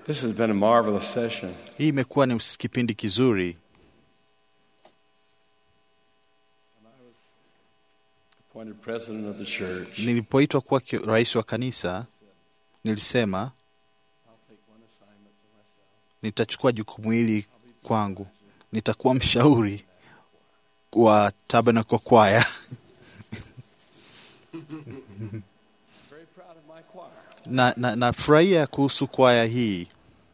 This has been a marvelous session. Hii imekuwa ni kipindi kizuri. Appointed president of the church. Nilipoitwa kuwa ki- rais wa kanisa, nilisema nitachukua jukumu hili kwangu, nitakuwa mshauri wa Tabernacle Choir Very proud of my choir. na, na, nafurahia kuhusu kwaya hii.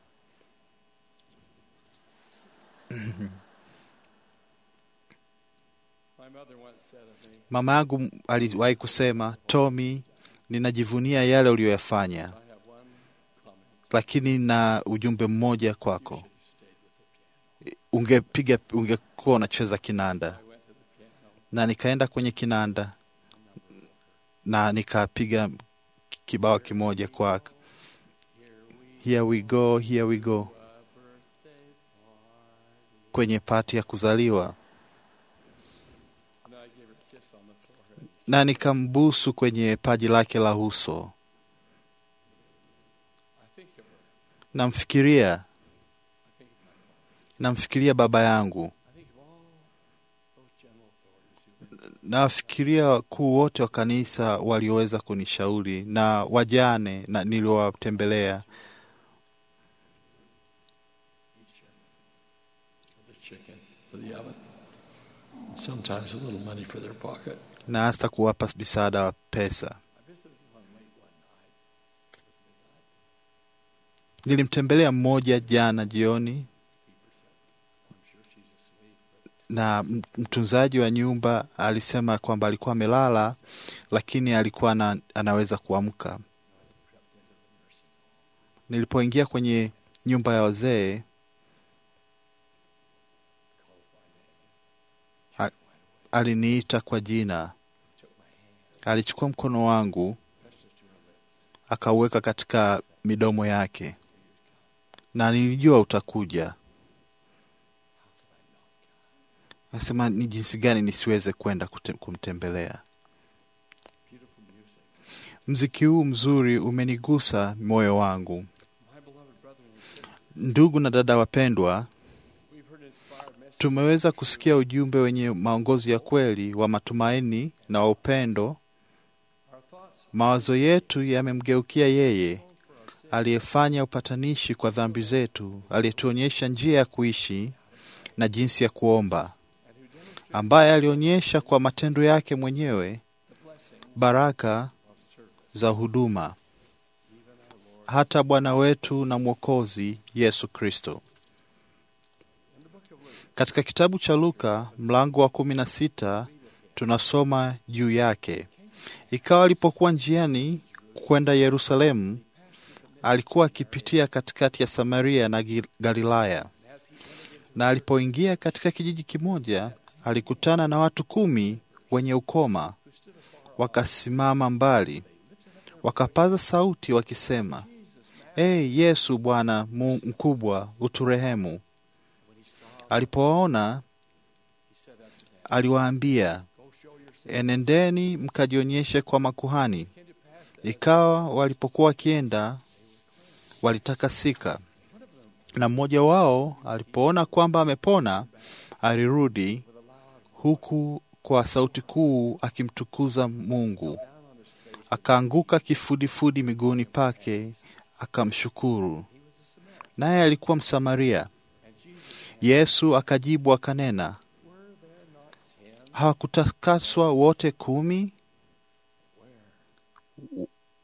My mother once said of me, Mama yangu aliwahi kusema, Tommy, ninajivunia yale uliyoyafanya, I have one comment. lakini na ujumbe mmoja kwako. Ungepiga, ungekuwa unacheza kinanda. I went to the piano. Na nikaenda kwenye kinanda na nikapiga kibao kimoja kwa here we go, here we go, kwenye pati ya kuzaliwa, And I gave her a kiss on the forehead. na nikambusu kwenye paji lake la uso. I think of her. Namfikiria, I think of my father. namfikiria baba yangu, I think of all those general authorities who've been nawafikiria wakuu wote wa kanisa walioweza kunishauri na wajane na niliowatembelea each for the chicken, for the oven. Sometimes a little money for their pocket. na hata kuwapa msaada wa pesa. I visited one late one night. It was midnight. Nilimtembelea mmoja jana jioni, Keeper said, I'm sure she's asleep, but na m- mtunzaji wa nyumba alisema kwamba alikuwa amelala, lakini alikuwa na, anaweza kuamka. crept into the nursing home. Nilipoingia kwenye nyumba ya wazee, Called my name. I- Wide awake. aliniita kwa jina, Took my hand. alichukua mkono wangu Pressed it to her lips. akauweka katika midomo yake, na nilijua utakuja. How could I not come? Nasema ni jinsi gani nisiweze kwenda kute- kumtembelea. Beautiful music. Mziki huu mzuri umenigusa moyo wangu. My beloved brother and sister, Ndugu na dada wapendwa, we've heard inspired messages. tumeweza kusikia ujumbe wenye maongozi ya kweli wa matumaini na wa upendo. Our thoughts Mawazo yetu yamemgeukia yeye for our sin aliyefanya upatanishi kwa dhambi zetu, aliyetuonyesha njia ya kuishi na jinsi ya kuomba, and who demonstrated ambaye alionyesha kwa matendo yake mwenyewe the blessing baraka of service. za huduma, Even our Lord. hata Bwana wetu na Mwokozi Yesu Kristo. In the book of Luke, Katika kitabu cha Luka mlango wa kumi na sita tunasoma juu yake. Ikawa alipokuwa njiani kwenda Yerusalemu, alikuwa akipitia katikati ya Samaria na Gi- Galilaya. Na alipoingia katika kijiji kimoja, alikutana na watu kumi wenye ukoma, wakasimama mbali, wakapaza sauti wakisema, Ee Yesu Bwana Mu- mkubwa, uturehemu. Alipowaona he said unto them, aliwaambia, Go show yourself. enendeni mkajionyeshe kwa makuhani. It came to pass that Ikawa walipokuwa wakienda, walitakasika. Na mmoja wao alipoona kwamba amepona, alirudi with a loud huku kwa sauti kuu akimtukuza Mungu. down on his face, Akaanguka kifudifudi miguuni pake, akamshukuru. he was a Samaritan. Naye alikuwa Msamaria. And Jesus answered, Yesu akajibu akanena, Were there not ten? hawakutakaswa wote kumi? Where are the nine?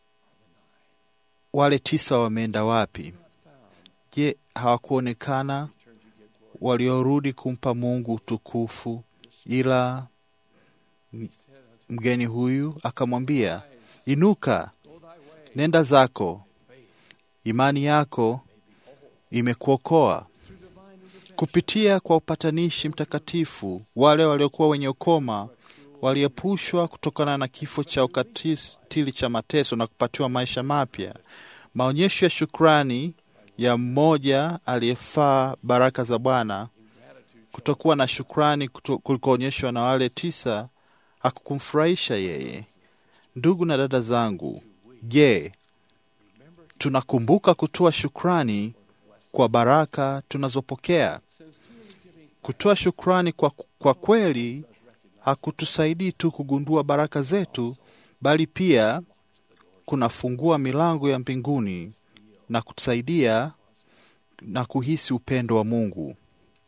Wale tisa wameenda wapi? Not found. Je, hawakuonekana Returned to give glory. waliorudi kumpa Mungu utukufu? Ila He said unto mgeni huyu akamwambia, Rise, inuka, go thy way. nenda zako, Faith imani yako may be whole. imekuokoa. Through divine intervention, Kupitia kwa upatanishi mtakatifu, wale waliokuwa wenye ukoma waliepushwa kutokana na kifo cha ukatili cha mateso na kupatiwa maisha mapya. Maonyesho ya shukrani ya mmoja aliyefaa baraka za Bwana, ingratitude kutokuwa na shukrani kuto- kulikoonyeshwa na wale tisa hakukumfurahisha yeye. Ndugu na dada zangu, je, remember tunakumbuka kutoa shukrani kwa baraka tunazopokea. Kutoa shukrani kwa, kwa kweli hakutusaidii tu kugundua baraka zetu, bali pia kunafungua milango ya mbinguni na kutusaidia na kuhisi upendo wa Mungu.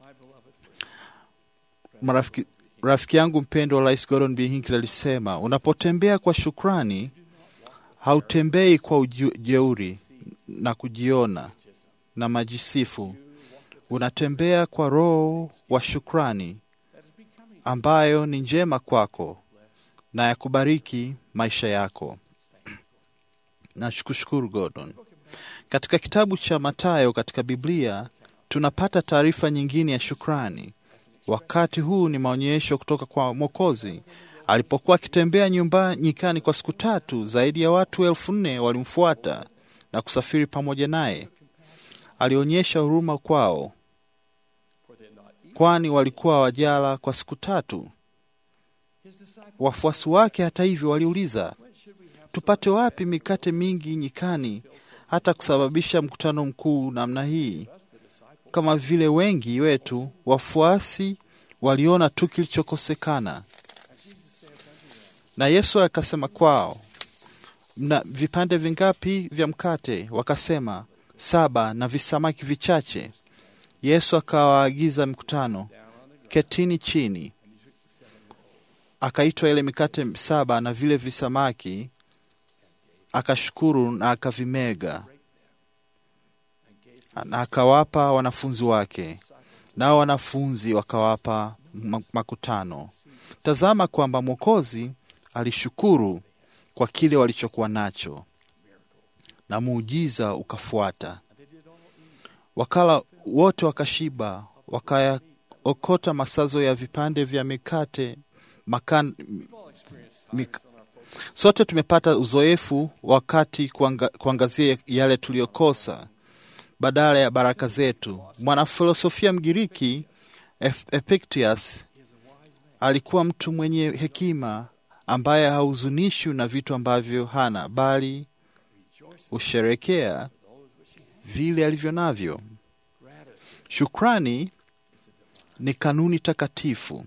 Marafiki, rafiki yangu mpendwa Rais Gordon B. Hinckley alisema, unapotembea kwa shukrani hautembei kwa ujeuri na kujiona na majisifu. Unatembea kwa roho wa shukrani ambayo ni njema kwako na ya kubariki maisha yako. Nakushukuru Gordon. Katika kitabu cha Mathayo katika Biblia tunapata taarifa nyingine ya shukrani. Wakati huu ni maonyesho kutoka kwa Mwokozi. Alipokuwa akitembea nyumba nyikani kwa siku tatu, zaidi ya watu elfu nne walimfuata na kusafiri pamoja naye. Alionyesha huruma kwao, kwani walikuwa wajala kwa siku tatu. Wafuasi wake, hata hivyo, waliuliza, tupate wapi mikate mingi nyikani hata kusababisha mkutano mkuu namna hii? Kama vile wengi wetu wafuasi waliona tu kilichokosekana. Na Yesu akasema kwao, mna vipande vingapi vya mkate? Wakasema saba, na visamaki vichache. Yesu akawaagiza mkutano, ketini chini. Akaitwa ile mikate saba na vile visamaki, akashukuru na akavimega na akawapa wanafunzi wake, nao wanafunzi wakawapa makutano. Tazama kwamba Mwokozi alishukuru kwa kile walichokuwa nacho, na muujiza ukafuata. Wakala wote wakashiba, wakayaokota masazo ya vipande vya mikate makan, mik, sote tumepata uzoefu wakati kuanga, kuangazia yale tuliyokosa badala ya baraka zetu. Mwanafilosofia Mgiriki Epictetus alikuwa mtu mwenye hekima ambaye hahuzunishwi na vitu ambavyo hana, bali husherekea vile alivyo navyo. Shukrani ni kanuni takatifu.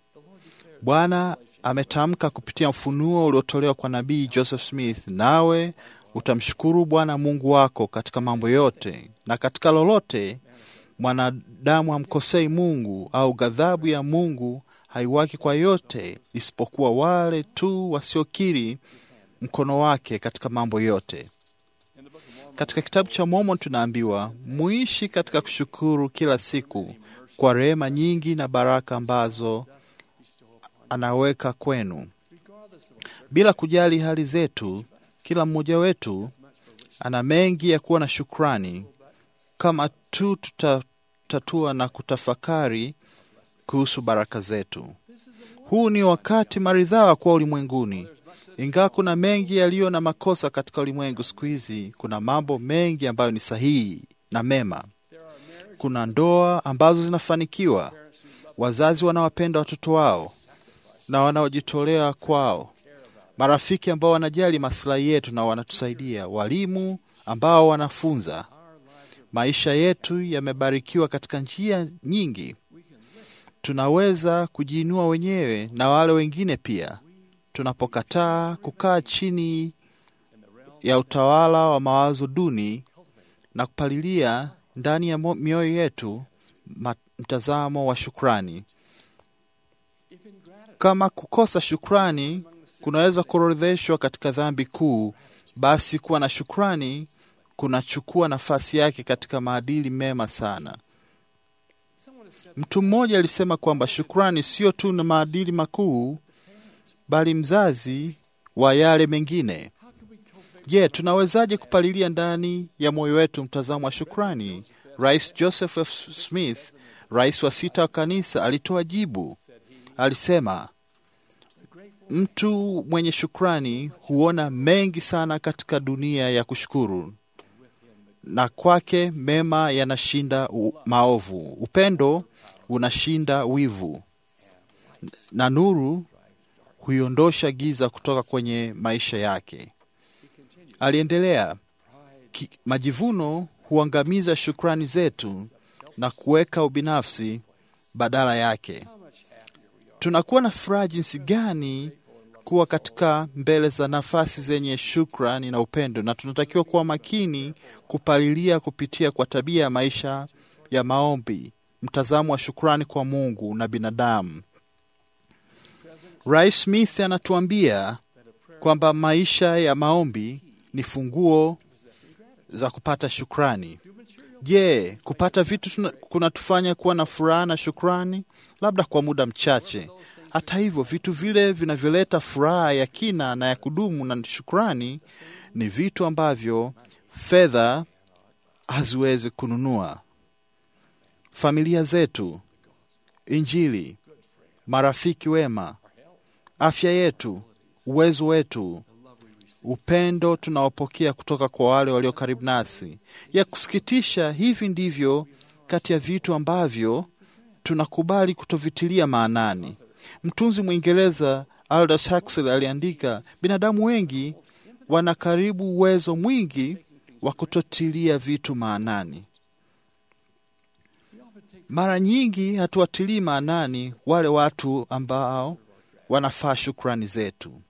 Bwana ametamka kupitia mfunuo uliotolewa kwa nabii Joseph Smith, nawe utamshukuru Bwana Mungu wako katika mambo yote na katika lolote. Mwanadamu hamkosei Mungu, au ghadhabu ya Mungu haiwaki kwa yote, isipokuwa wale tu wasiokiri mkono wake katika mambo yote. Katika kitabu cha Mormon tunaambiwa muishi katika kushukuru kila siku kwa rehema nyingi na baraka ambazo anaweka kwenu, bila kujali hali zetu. Kila mmoja wetu ana mengi ya kuwa na shukrani kama tu tutatatua na kutafakari kuhusu baraka zetu. Huu ni wakati maridhawa kwa ulimwenguni. Ingawa kuna mengi yaliyo na makosa katika ulimwengu siku hizi, kuna mambo mengi ambayo ni sahihi na mema. Kuna ndoa ambazo zinafanikiwa, wazazi wanawapenda watoto wao na wanaojitolea kwao, marafiki ambao wanajali maslahi yetu na wanatusaidia, walimu ambao wanafunza. Maisha yetu yamebarikiwa katika njia nyingi. Tunaweza kujiinua wenyewe na wale wengine pia, tunapokataa kukaa chini ya utawala wa mawazo duni na kupalilia ndani ya mioyo yetu mtazamo wa shukrani. Kama kukosa shukrani kunaweza kuorodheshwa katika dhambi kuu, basi kuwa na shukrani kunachukua nafasi yake katika maadili mema sana. Mtu mmoja alisema kwamba shukrani sio tu na maadili makuu, bali mzazi wa yale mengine. Je, tunawezaje kupalilia ndani ya moyo wetu mtazamo wa shukrani? Rais Joseph F. Smith, rais wa sita wa kanisa, alitoa jibu. Alisema, mtu mwenye shukrani huona mengi sana katika dunia ya kushukuru, na kwake mema yanashinda maovu, upendo unashinda wivu, na nuru huiondosha giza kutoka kwenye maisha yake. Aliendelea, Ki, majivuno huangamiza shukrani zetu na kuweka ubinafsi badala yake. Tunakuwa na furaha jinsi gani kuwa katika mbele za nafasi zenye shukrani na upendo, na tunatakiwa kuwa makini kupalilia kupitia kwa tabia ya maisha ya maombi, mtazamo wa shukrani kwa Mungu na binadamu. Rais Smith anatuambia kwamba maisha ya maombi ni funguo za kupata shukrani. Je, kupata vitu kunatufanya kuwa na furaha na shukrani? Labda kwa muda mchache. Hata hivyo, vitu vile vinavyoleta furaha ya kina na ya kudumu na shukrani ni vitu ambavyo fedha haziwezi kununua: familia zetu, Injili, marafiki wema, afya yetu, uwezo wetu, upendo tunaopokea kutoka kwa wale walio karibu nasi. Ya kusikitisha, hivi ndivyo kati ya vitu ambavyo tunakubali kutovitilia maanani. Mtunzi Mwingereza Aldous Huxley aliandika, binadamu wengi wana karibu uwezo mwingi wa kutotilia vitu maanani. Mara nyingi hatuwatilii maanani wale watu ambao wanafaa shukrani zetu.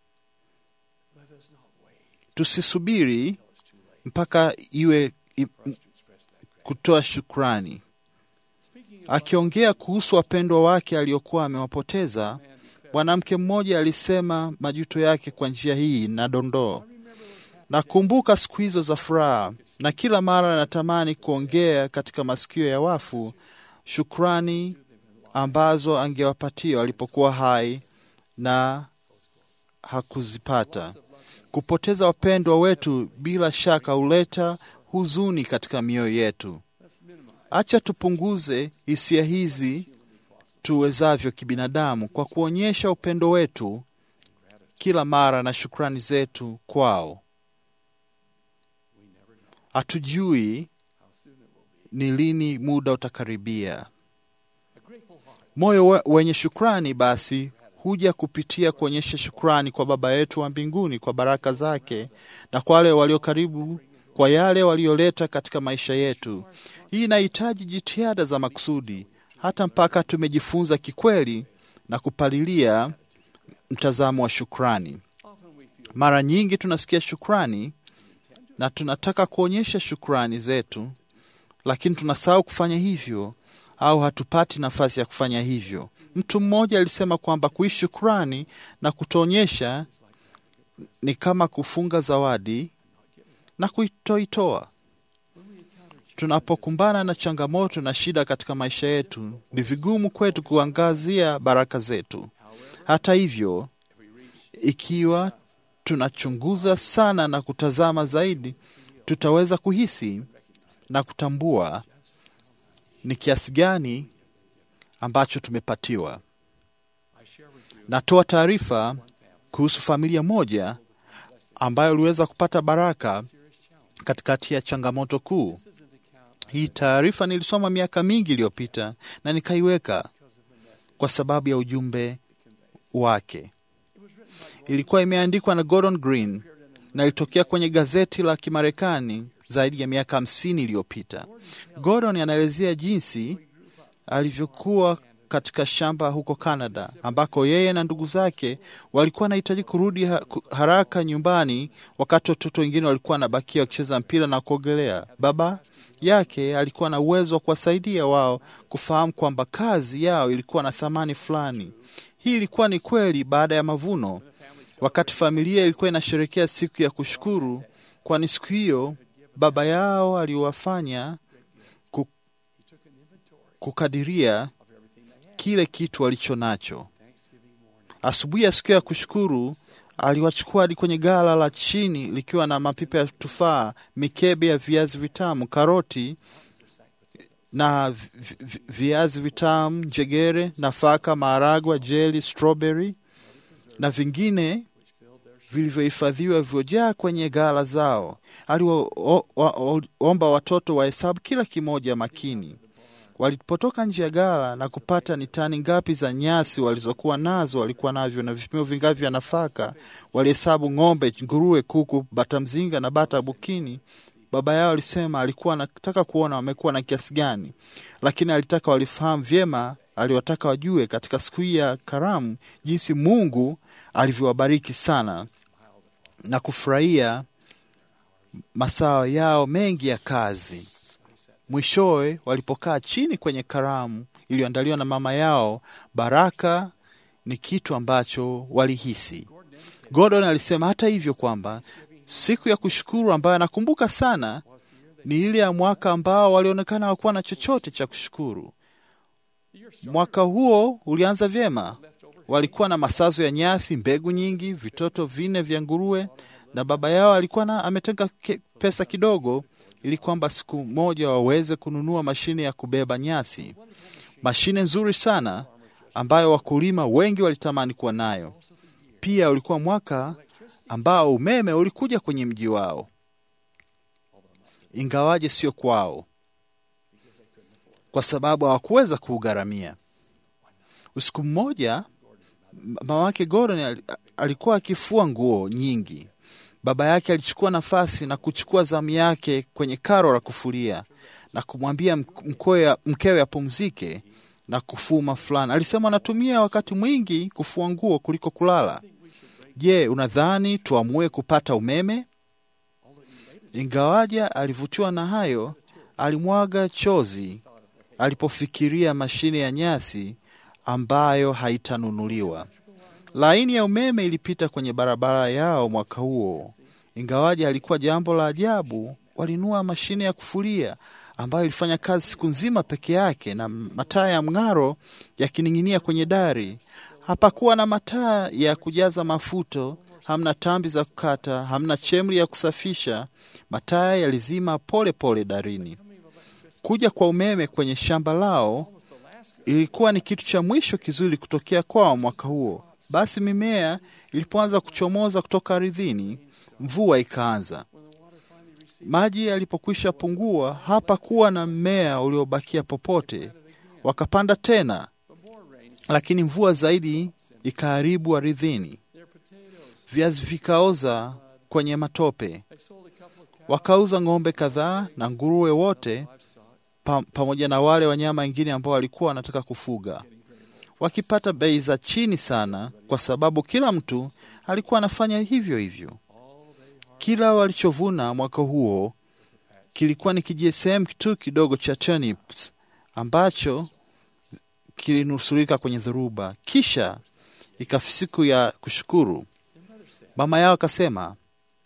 Tusisubiri mpaka iwe i, kutoa shukrani. Akiongea kuhusu wapendwa wake aliokuwa amewapoteza, mwanamke mmoja alisema majuto yake kwa njia hii na dondoo: nakumbuka siku hizo za furaha, na kila mara natamani kuongea katika masikio ya wafu shukrani ambazo angewapatia walipokuwa hai na hakuzipata. Kupoteza wapendwa wetu bila shaka huleta huzuni katika mioyo yetu. Acha tupunguze hisia hizi tuwezavyo kibinadamu kwa kuonyesha upendo wetu kila mara na shukrani zetu kwao. Hatujui ni lini muda utakaribia. Moyo wenye shukrani basi huja kupitia kuonyesha shukrani kwa Baba yetu wa mbinguni kwa baraka zake na kwa wale walio karibu, kwa yale walioleta katika maisha yetu. Hii inahitaji jitihada za makusudi, hata mpaka tumejifunza kikweli na kupalilia mtazamo wa shukrani. Mara nyingi tunasikia shukrani na tunataka kuonyesha shukrani zetu, lakini tunasahau kufanya hivyo au hatupati nafasi ya kufanya hivyo. Mtu mmoja alisema kwamba kuishi shukrani na kutoonyesha ni kama kufunga zawadi na kuitoitoa. Tunapokumbana na changamoto na shida katika maisha yetu, ni vigumu kwetu kuangazia baraka zetu. Hata hivyo, ikiwa tunachunguza sana na kutazama zaidi, tutaweza kuhisi na kutambua ni kiasi gani ambacho tumepatiwa. Natoa taarifa kuhusu familia moja ambayo iliweza kupata baraka katikati ya changamoto kuu. Hii taarifa nilisoma miaka mingi iliyopita na nikaiweka kwa sababu ya ujumbe wake. Ilikuwa imeandikwa na Gordon Green na ilitokea kwenye gazeti la Kimarekani zaidi ya miaka hamsini iliyopita. Gordon anaelezea jinsi alivyokuwa katika shamba huko Canada ambako yeye na ndugu zake walikuwa wanahitaji kurudi haraka nyumbani, wakati watoto wengine walikuwa wanabakia wakicheza mpira na kuogelea. Baba yake alikuwa na uwezo wa kuwasaidia wao kufahamu kwamba kazi yao ilikuwa na thamani fulani. Hii ilikuwa ni kweli baada ya mavuno, wakati familia ilikuwa inasherehekea siku ya kushukuru, kwani siku hiyo baba yao aliwafanya kukadiria kile kitu walicho nacho. Asubuhi ya siku ya kushukuru, aliwachukua hadi kwenye gala la chini likiwa na mapipa ya tufaa, mikebe ya viazi vitamu, karoti na viazi vitamu, njegere, nafaka, maharagwa, jeli, strawberry na vingine vilivyohifadhiwa vilivyojaa kwenye ghala zao. Aliwaomba watoto wahesabu kila kimoja makini. Walipotoka nje ya ghala na kupata ni tani ngapi za nyasi walizokuwa nazo, walikuwa navyo na vipimo vingapi vya nafaka, walihesabu ng'ombe, nguruwe, kuku, bata mzinga na bata bukini. baba yao alisema alikuwa anataka kuona wamekuwa na kiasi gani, lakini alitaka walifahamu vyema. Aliwataka wajue katika siku hii ya karamu jinsi Mungu alivyowabariki sana na kufurahia masaa yao mengi ya kazi. Mwishowe walipokaa chini kwenye karamu iliyoandaliwa na mama yao, baraka ni kitu ambacho walihisi. Gordon alisema hata hivyo kwamba siku ya kushukuru ambayo anakumbuka sana ni ile ya mwaka ambao walionekana hawakuwa na chochote cha kushukuru. Mwaka huo ulianza vyema, walikuwa na masazo ya nyasi, mbegu nyingi, vitoto vinne vya nguruwe, na baba yao alikuwa na ametenga ke- pesa kidogo ili kwamba siku moja waweze kununua mashine ya kubeba nyasi, mashine nzuri sana ambayo wakulima wengi walitamani kuwa nayo. Pia ulikuwa mwaka ambao umeme ulikuja kwenye mji wao, ingawaje sio kwao, kwa sababu hawakuweza kuugharamia. Usiku mmoja, mama wake Gordon al- alikuwa akifua nguo nyingi. Baba yake alichukua nafasi na kuchukua zamu yake kwenye karo la kufulia na kumwambia mk- mkwe- mkewe apumzike na kufuma fulani. Alisema anatumia wakati mwingi kufua nguo kuliko kulala. Je, unadhani tuamue kupata umeme? Ingawaja alivutiwa na hayo, alimwaga chozi alipofikiria mashine ya nyasi ambayo haitanunuliwa. Laini ya umeme ilipita kwenye barabara yao mwaka huo. Ingawaje alikuwa jambo la ajabu, walinunua mashine ya kufulia ambayo ilifanya kazi siku nzima peke yake na mataa ya mng'aro yakining'inia kwenye dari. Hapakuwa na mataa ya kujaza mafuto, hamna tambi za kukata, hamna chemri ya kusafisha. Mataa yalizima pole pole darini. Kuja kwa umeme kwenye shamba lao ilikuwa ni kitu cha mwisho kizuri kutokea kwao mwaka huo. Basi mimea ilipoanza kuchomoza kutoka ardhini, mvua ikaanza. Maji yalipokwisha pungua, hapakuwa na mmea uliobakia popote. Wakapanda tena, lakini mvua zaidi ikaharibu ardhini. Viazi vikaoza kwenye matope. Wakauza ng'ombe kadhaa na nguruwe wote pa, pamoja na wale wanyama wengine ambao walikuwa wanataka kufuga, wakipata bei za chini sana, kwa sababu kila mtu alikuwa anafanya hivyo hivyo. Kila walichovuna mwaka huo kilikuwa ni kijisehemu tu kidogo cha turnips ambacho kilinusurika kwenye dhoruba. Kisha ikafika siku ya kushukuru, mama yao akasema,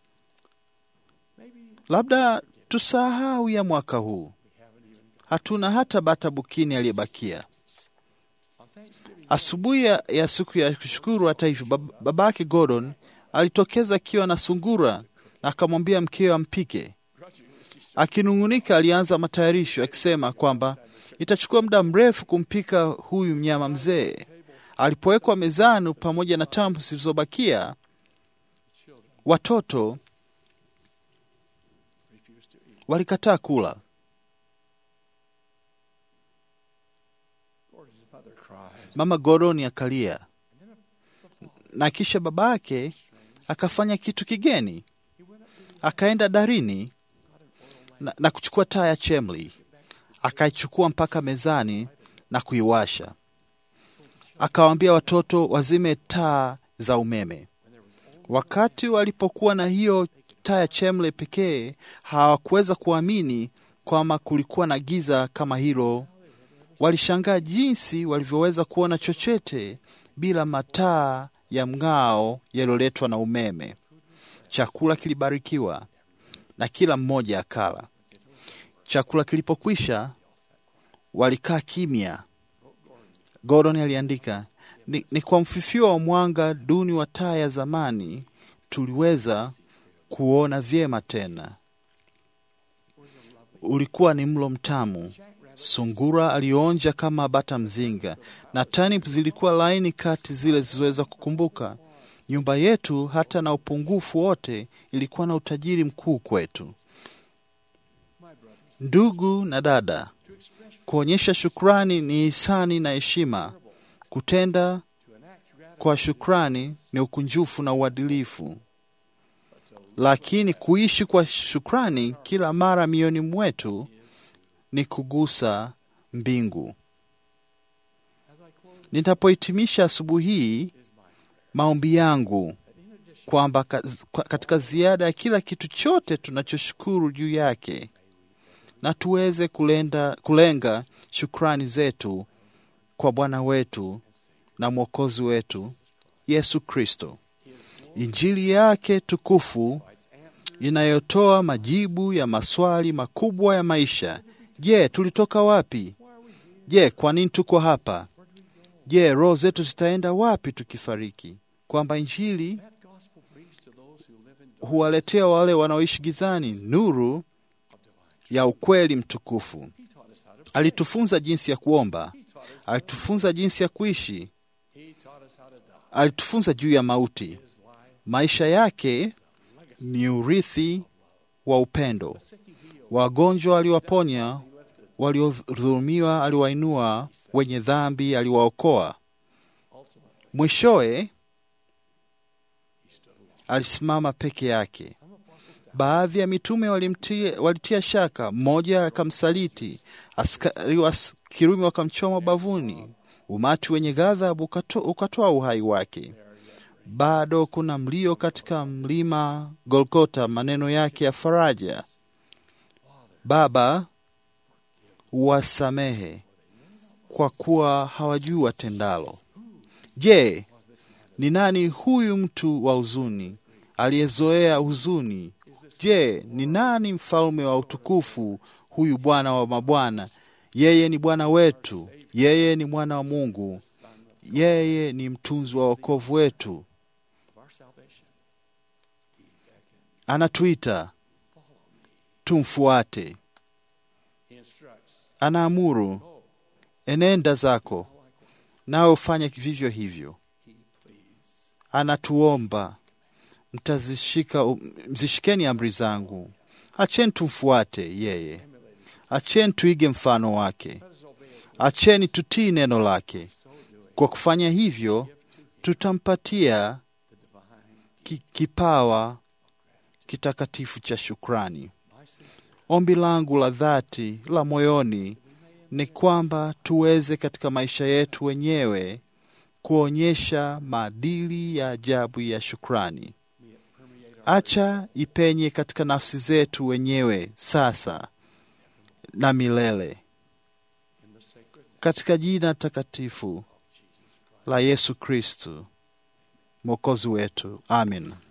labda tusahau ya mwaka huu, hatuna hata bata bukini aliyebakia. Asubuhi ya, ya siku ya kushukuru, hata hivyo, bab, babake Gordon alitokeza akiwa na sungura na akamwambia mkewe ampike. Akinung'unika, alianza matayarisho akisema kwamba itachukua muda mrefu kumpika huyu mnyama mzee. Alipowekwa mezani pamoja na tambu zilizobakia, watoto walikataa kula. Mama Gordon akalia, na kisha babake akafanya kitu kigeni. Akaenda darini na, na kuchukua taa ya chemli, akaichukua mpaka mezani na kuiwasha. Akawaambia watoto wazime taa za umeme. Wakati walipokuwa na hiyo taa ya chemle pekee, hawakuweza kuamini kwamba kulikuwa na giza kama hilo. Walishangaa jinsi walivyoweza kuona chochote bila mataa ya mng'ao yaliyoletwa na umeme. Chakula kilibarikiwa na kila mmoja akala. Chakula kilipokwisha, walikaa kimya. Gordon aliandika, ni, ni kwa mfifio wa mwanga duni wa taa ya zamani tuliweza kuona vyema tena. Ulikuwa ni mlo mtamu. Sungura alionja kama bata mzinga, na turnip zilikuwa laini kati zile zilizoweza kukumbuka. Nyumba yetu hata na upungufu wote ilikuwa na utajiri mkuu kwetu. Ndugu na dada, kuonyesha shukrani ni hisani na heshima. Kutenda kwa shukrani ni ukunjufu na uadilifu, lakini kuishi kwa shukrani kila mara mioyoni mwetu ni kugusa mbingu. Nitapohitimisha asubuhi hii, maombi yangu kwamba kaz- kwa- katika ziada ya kila kitu chote tunachoshukuru juu yake, na tuweze kulenda, kulenga shukrani zetu kwa Bwana wetu na Mwokozi wetu Yesu Kristo. Injili yake tukufu inayotoa majibu ya maswali makubwa ya maisha. Je, tulitoka wapi? Je, kwa nini tuko hapa? Je, roho zetu zitaenda wapi tukifariki? Kwamba injili huwaletea wale wanaoishi gizani nuru ya ukweli mtukufu. Alitufunza jinsi ya kuomba, alitufunza jinsi ya kuishi, alitufunza juu ya mauti. Maisha yake ni urithi wa upendo. Wagonjwa aliwaponya, waliodhulumiwa aliwainua, wenye dhambi aliwaokoa. Mwishowe alisimama peke yake. Baadhi ya mitume walimtia, walitia shaka, mmoja akamsaliti, askari wa Kirumi wakamchoma bavuni, umati wenye ghadhabu ukato- ukatoa uhai wake. Bado kuna mlio katika mlima Golgota, maneno yake ya faraja, Baba, wasamehe kwa kuwa hawajui watendalo. Je, ni nani huyu mtu wa huzuni aliyezoea huzuni? Je, ni nani mfalme wa utukufu huyu Bwana wa mabwana? Yeye ni Bwana wetu, yeye ni mwana wa Mungu, yeye ni mtunzi wa wokovu wetu. Anatuita tumfuate, anaamuru enenda zako, nawe ufanye vivyo hivyo. Anatuomba mtazishika, mzishikeni amri zangu. Acheni tumfuate yeye, acheni tuige mfano wake, acheni tutii neno lake. Kwa kufanya hivyo, tutampatia ki- kipawa kitakatifu cha shukrani. Ombi langu la dhati la moyoni ni kwamba tuweze katika maisha yetu wenyewe kuonyesha maadili ya ajabu ya shukrani. Acha ipenye katika nafsi zetu wenyewe sasa na milele, katika jina takatifu la Yesu Kristu mwokozi wetu, amin.